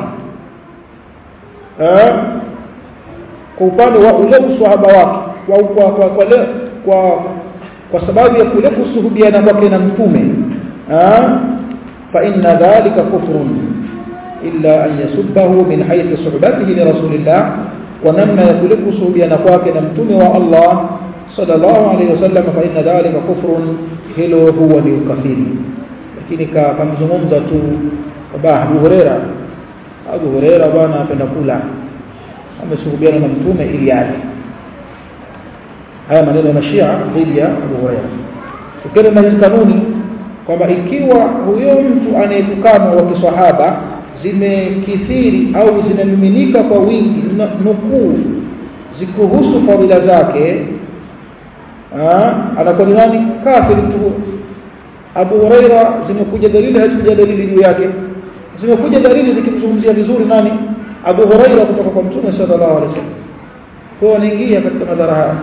eh kwa upande wa ule usahaba wake kwa kwa kwa, kwa, le, kwa kwa sababu ya kule kusuhubiana kwake na mtume eh fa inna dhalika kufrun illa an yasubbahu min haythu suhbatihi li rasulillah kwa namna ya kule kusuhubiana kwake na mtume wa Allah sallallahu alayhi wasallam fa inna dhalika kufrun hilo huwa ni ukafiri lakini kamzungumza tu baba Abu Huraira Abu Huraira bwana anapenda kula amesuhubiana na mtume ili ale haya maneno ya mashia dhidi ya Abu Huraira tukienda na hizi kanuni kwamba ikiwa huyo mtu anayetukanwa wa kiswahaba zimekithiri au zinamiminika kwa wingi nukuu zikuhusu fadhila zake anakuwa ni nani kafiri mtu Abu Huraira zimekuja dalili hazijaja dalili juu yake zimekuja dalili zikimzungumzia vizuri nani Abu Huraira kutoka kwa Mtume sallallahu alaihi wasallam kwa anaingia katika madhara haya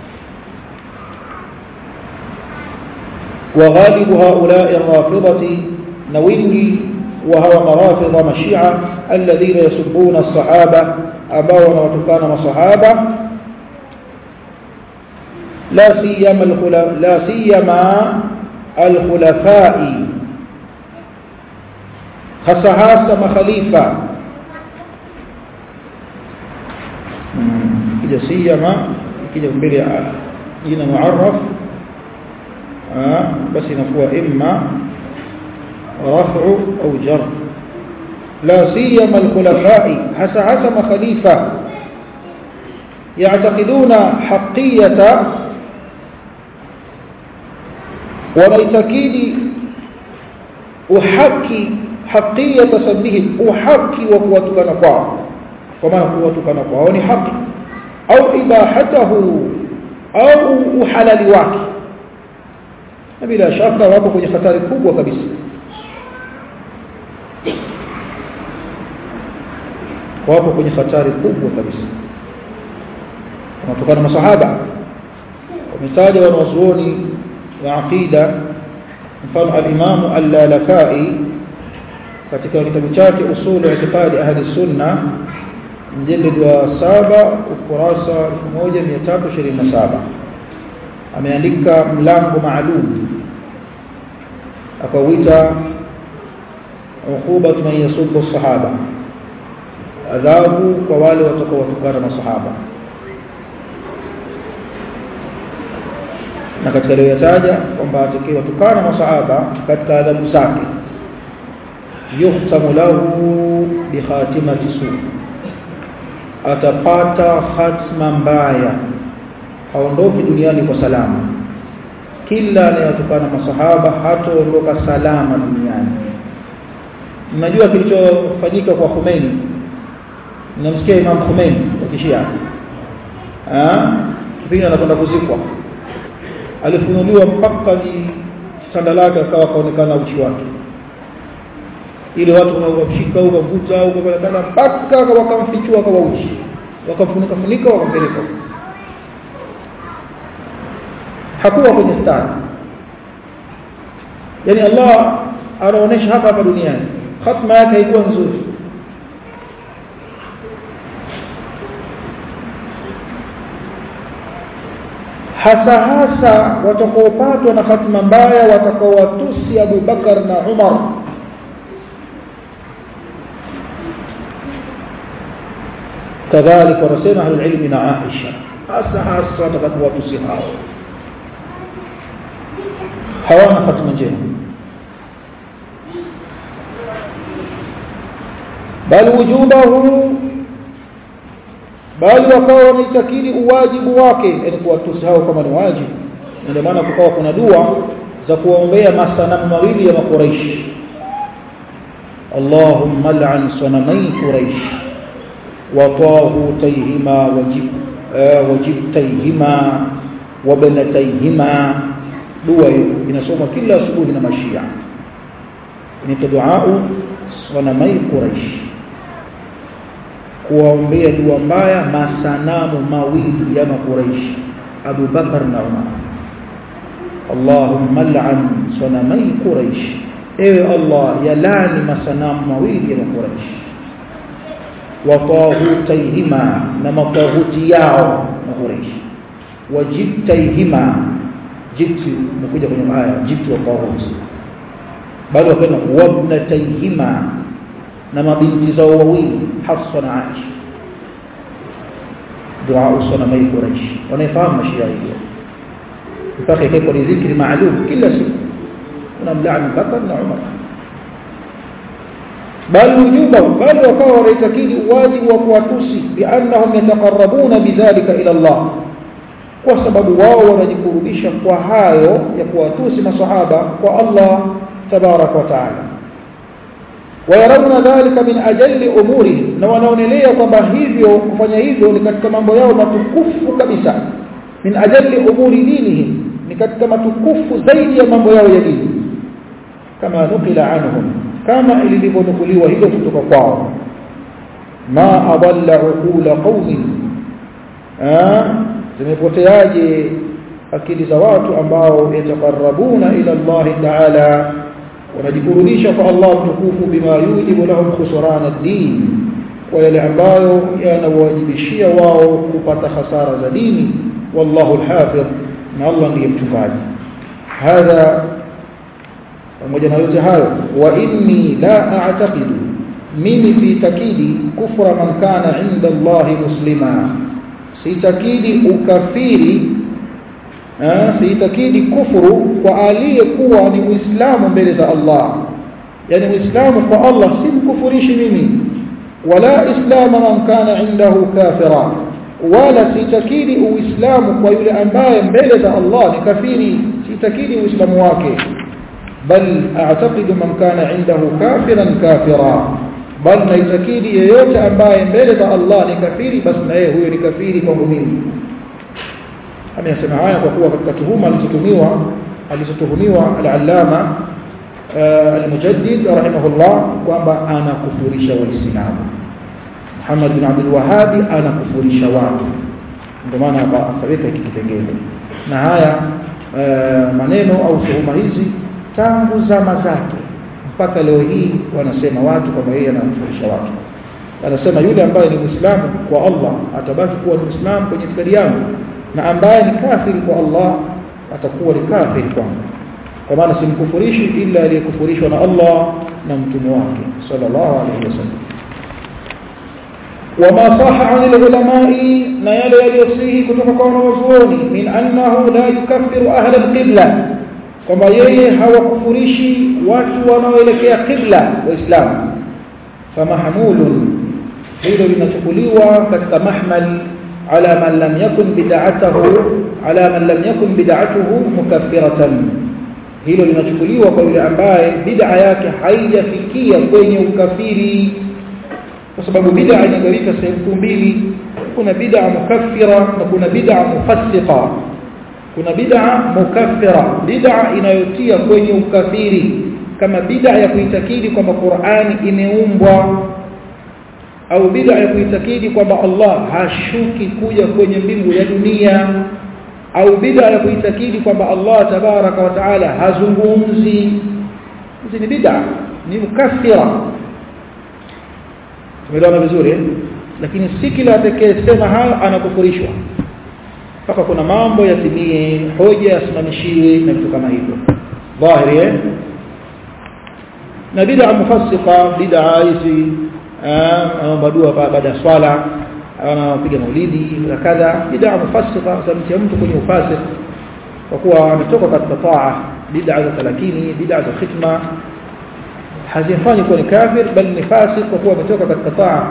وغالب هؤلاء الرافضة نوينجي وهو مرافض مشيعة الذين يسبون الصحابة أباون وتكان وصحابة لا سيما الخلف لا سيما الخلفاء خصهاس مخليفة كده سيما كده mbele jina muarraf basi inakuwa imma رفع أو جر لا سيما الخلفاء حسى حسم خليفة يعتقدون حقية ونيتكيد أحكي حقية سبهم أحكي وقوتك نقوى وما قوتك نقوى وني حقي أو إباحته أو أحلل واكي bila shaka wapo kwenye hatari kubwa kabisa wapo kwenye hatari kubwa kabisa wanatokana masahaba wametaja wanazuoni wa aqida mfano al-Imam al-Lalakai katika kitabu chake usul i'tiqadi ahli sunna mjallid wa saba ukurasa 1327 ameandika mlango maalum akawita uqubat man yasubbu sahaba adhabu kwa wale watakaowatukana masahaba na katika aliyotaja kwamba atakayewatukana masahaba katika adhabu zake yuhtamu lahu bi khatimati su atapata khatma mbaya haondoki duniani kwa salama kila anayetukana masahaba hataondoka salama duniani mnajua kilichofanyika kwa Khomeini mnamsikia Imam Khomeini wa Kishia ah kipindi anakwenda kuzikwa alifunuliwa mpaka ni sanda lake akawa kaonekana uchi wake ile watu wamshika au wavuta au wakana mpaka wakamfichua kwa uchi wakamfunika funika wakampeleka hakuwa kwenye stari yani Allah anaonesha hapa hapa duniani khatma yake haikuwa nzuri hasa hasa watakaopatwa na hatima mbaya watakaowatusi Abu Bakar na Umar kadhalika wanasema ahlul ilmi na Aisha hasa hasa watakaowatusi hao hawana hatima njema bal wujubahu bali wakawa wanaitakidi uwajibu wake yani kuwatusi hao kama ni wajibu ndio maana kukawa kuna dua za kuwaombea masanamu mawili ya makuraishi Allahumma al'an sanamai quraish wa tahutayhima wajib wajibtayhima wa banatayhima dua hiyo inasoma kila asubuhi na mashia ni duau sanamai quraish kuwaombea dua mbaya masanamu mawili ya makuraishi Abu Bakar na Umar Allahumma al'an sanamai quraish ewe Allah yalani masanamu mawili ya makuraish wa taghutaihima na mataghuti yao makuraish wa jibtaihima jibti mkuja kwenye aya jibti wa taghuti bali wakana wabnataihima na mabinti zao wawili Hafsa na Aisha dua usana mai Quraish wanaifahamu mashia hiyo mpaka ikaiko ni dhikri maalum kila siku unamlaani Bakar na Umar bal wujuba bal wakawa wanaitakidi wajibu wa kuwatusi biannahum yataqarrabuna bidhalika ila Allah kwa sababu wao wanajikurubisha kwa hayo ya kuwatusi masahaba kwa Allah tabarak wa taala wayarawna dhalika min ajalli umurihim na wanaonelea kwamba hivyo kufanya hivyo ni katika mambo yao matukufu kabisa min ajalli umuri dinihim ni katika matukufu zaidi ya mambo yao ya dini kama nukila anhum kama ilivyonukuliwa hilo kutoka kwao ma adalla uqula qaumin zimepoteaje akili za watu ambao yatakarabuna ila Allah ta'ala wanajikurudisha kwa Allah mtukufu bima yujibu lahum khusran ad-din kwa yale ambayo yanawajibishia wao kupata hasara za dini wallahu al-hafidh na Allah ndiye mchungaji hadha pamoja na yote hayo wa inni la a'taqidu mimi siitakidi kufra man kana inda Allah muslima siitakidi ukafiri siitakidi kufuru kwa aliyekuwa ni muislamu mbele za Allah yani muislamu kwa Allah si mkufurishi mimi wala islamu man kana indahu kafira wala siitakidi uislamu kwa yule ambaye mbele za Allah ni kafiri siitakidi uislamu wake bal a'taqidu man kana indahu kafiran kafira bal naitakidi yeyote ambaye mbele za Allah ni kafiri basi na yeye huyo ni kafiri kwangu mimi ameyasema haya kwa kuwa katika tuhuma alizotumiwa alizotuhumiwa al-allama al-mujaddid rahimahullah kwamba anakufurisha waislamu Muhammad bin Abdul Wahhab anakufurisha watu ndio maana akaweka hiki kipengele na haya maneno au tuhuma hizi tangu zama zake mpaka leo hii wanasema watu kwamba yeye anakufurisha watu anasema yule ambaye ni muislamu kwa Allah atabaki kuwa ni muislamu kwenye itikadi yangu na ambaye ni kafiri kwa Allah atakuwa ni kafiri kwangu kwa maana simkufurishi ila aliyekufurishwa na Allah na mtume wake sallallahu alayhi wasallam وما صح عن العلماء ما يلي يليصيه kutoka kwa wanazuoni min annahu la yukaffiru ahla alqibla kwamba yeye hawakufurishi watu wanaoelekea qibla waislamu famahmulun hilo linachukuliwa katika mahmal على من لم يكن بدعته على من لم يكن بدعته مكفرة hilo linachukuliwa kwa yule ambaye bid'a yake haijafikia kwenye ukafiri kwa sababu bid'a inagawika sehemu mbili kuna bid'a mukaffira na kuna bid'a mufassiqa kuna bid'a mukaffira bid'a inayotia kwenye ukafiri kama bid'a ya kuitakidi kwamba Qur'ani imeumbwa au bid'a ya kuitakidi kwamba Allah hashuki kuja kwenye mbingu ya dunia au bid'a ya kuitakidi kwamba Allah tabaraka wa taala hazungumzi hizi ni bid'a ni mukaffira tumeelewana vizuri eh? lakini si kila atakayesema hayo anakufurishwa mpaka kuna mambo yatimie hoja yasimamishiwe na vitu kama hivyo dhahiri eh? na bid'a mufassiqa bid'a hizi anaomba dua baada ya swala anapiga maulidi na kadha bid'a mufassiqa zamtia mtu kwenye ufasik kwa kuwa ametoka katika taa bid'a za talakini bid'a za khitma hazifanyi kuwa ni kafir bali ni fasik kwa kuwa ametoka katika taa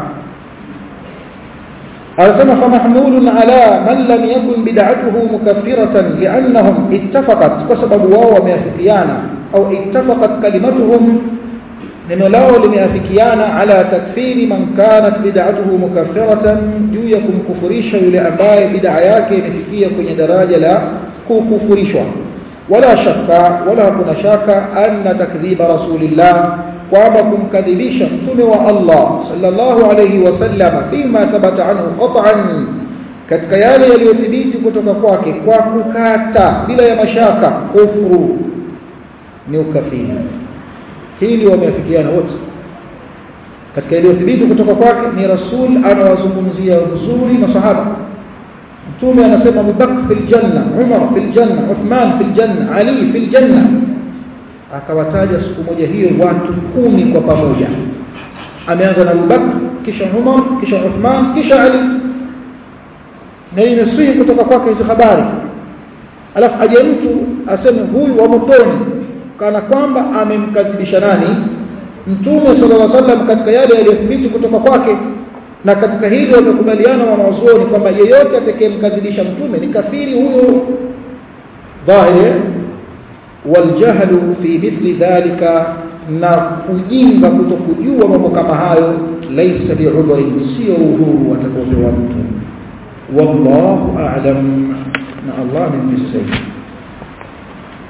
anasema famahmulun ala man lam yakun bid'atuhu mukaffiratan li'annahum ittafaqat kwa sababu wao wameafikiana au ittafaqat kalimatuhum neno lao limeafikiana ala takfiri man kanat bid'atuhu mukaffiratan juu ya kumkufurisha yule ambaye bid'a yake imefikia kwenye daraja la kukufurishwa wala shaka wala kuna shaka anna takdhiba rasulillah kwamba kumkadhibisha mtume wa Allah sallallahu alayhi wasallam fima thabata anhu qat'an katika yale yaliyothibiti kutoka kwake kwa kukata bila ya mashaka kufuru ni ukafiri hili wameafikiana wote katika iliyothibiti kutoka kwake ni rasul anawazungumzia vizuri masahaba mtume anasema Abu Bakr fil janna Umar fil janna Uthman fil janna Ali fil janna akawataja siku moja hiyo watu kumi kwa pamoja ameanza na Abu Bakr kisha Umar kisha Uthman kisha Ali na imesihi kutoka kwake hizo habari alafu aje mtu aseme huyu wa motoni kana kwamba amemkadhibisha nani mtume sallallahu alaihi wasallam katika yale yaliyothibiti kutoka kwake na katika hili wamekubaliana wanazuoni kwamba yeyote atakayemkadhibisha mtume ni kafiri huyo dhahiri waljahlu fi mithli dhalika na kujinga kutokujua mambo kama hayo laysa bi'udhrin sio udhuru watakaopewa mtu wallahu a'lam na Allah ni msaidi